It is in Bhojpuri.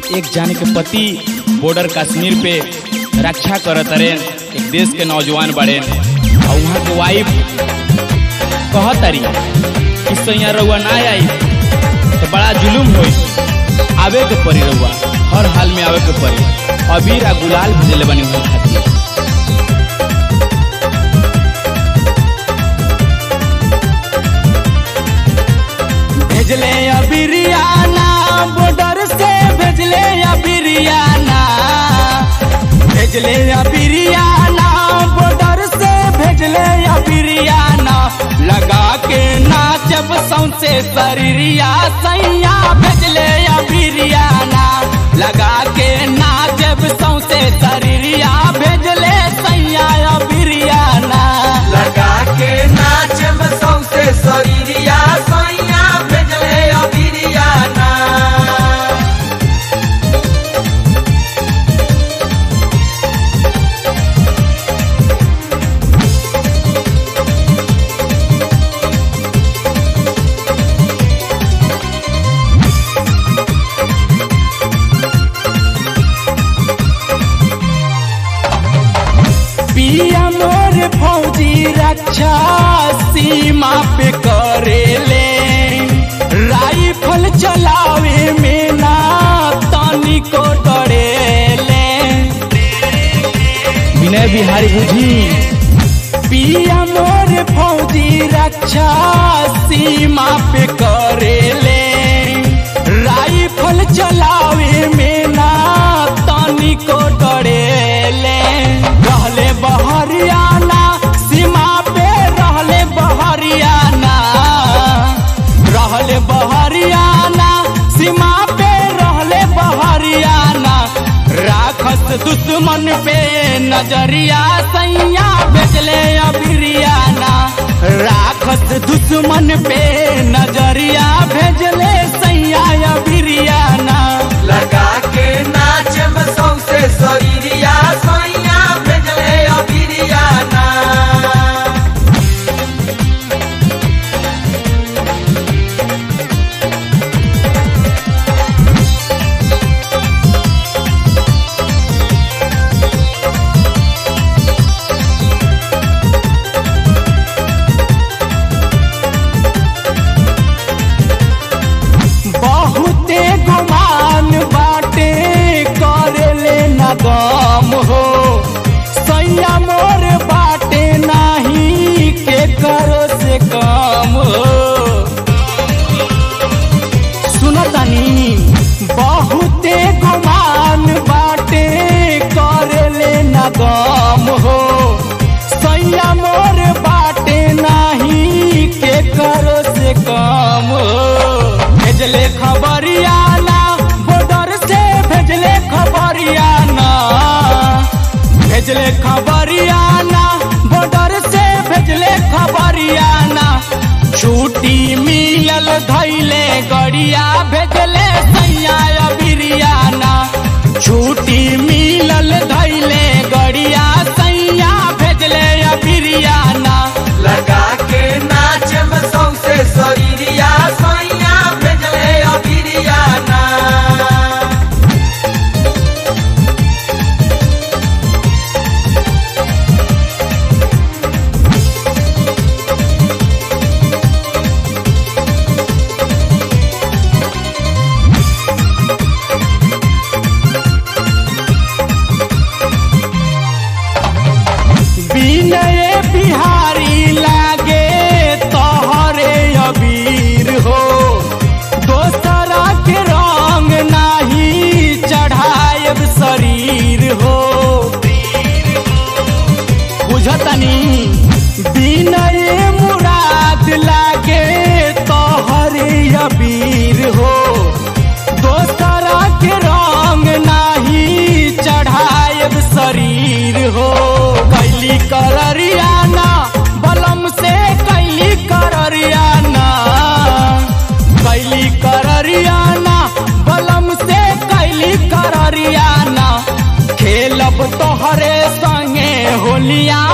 एक जाने के पति बॉर्डर कश्मीर पे रक्षा करत रहे एक देश के नौजवान बड़े और वहाँ के वाइफ कहतरी कि सैया रउआ ना आई तो बड़ा जुलूम होई आवे के पड़ी रउआ हर हाल में आवे के पड़ी अबीर आ गुलाल भेजले बनी हुई खातिर भेजले अबिरियाना बॉर्डर से भेजले अबिरियाना भेजले अबिरियाना बॉर्डर से भेजले अबिरियाना लगा के नाचब सौसे शरीरिया सैया भेजले अबिरियाना लगा के नाचब सौसे शरीरिया भेजले सैया अबिरियाना लगा के नाचब सौसे शरीरिया सैया भेजले अबिरियाना पिया मोर फौजी रक्षा सीमा पे करेले राइफल चलावे में ना तानी को डरेले विनय बिहारी बुझी पिया मोर फौजी रक्षा सीमा पे करेले राइफल चलावे में ना तानी को डरेले रहले बहरियाना सीमा पे रहले बहरियाना रहले बहरियाना सीमा पे रहले बहरियाना राखस दुश्मन पे नजरिया सैया भेजले अबिरियाना राखस दुश्मन पे नजरिया भेजले सैया अबिरियाना लगा के नाचब सौसे शरीरिया सैया भेजले अबिरियाना बहुते गुमान बाटे करेले न गम हो सैया मोर बाटे नाही के करो से कम हो सुनतनी बहुते गुमान बाटे करेले न गम हो सैया मोर बाटे नाही के करो से कम हो भेजले खबरियाना बॉर्डर से भेजले खबरियाना भेजले खबरियाना बॉर्डर से भेजले खबरियाना छुट्टी मिलल धैले गड़िया भेजले सैया अबिरियाना छुट्टी मिलल धैले गड़िया सैया भेजले अबिरियाना लगा के नाचब सौसे शरीरिया सैया भेजले अबिरियाना विनय बिहारी लागे तोहरे अबीर हो दोसरा के रंग नाही चढ़ायब शरीर हो बुझतनी विनय मुराद लागे तोहरे अबीर हो दोसरा के रंग नाही चढ़ायब शरीर हो कैली कररियाना बलम से कैली कररियाना कैली कररियाना बलम से कैली कररियाना खेलब तोहरे संगे होलिया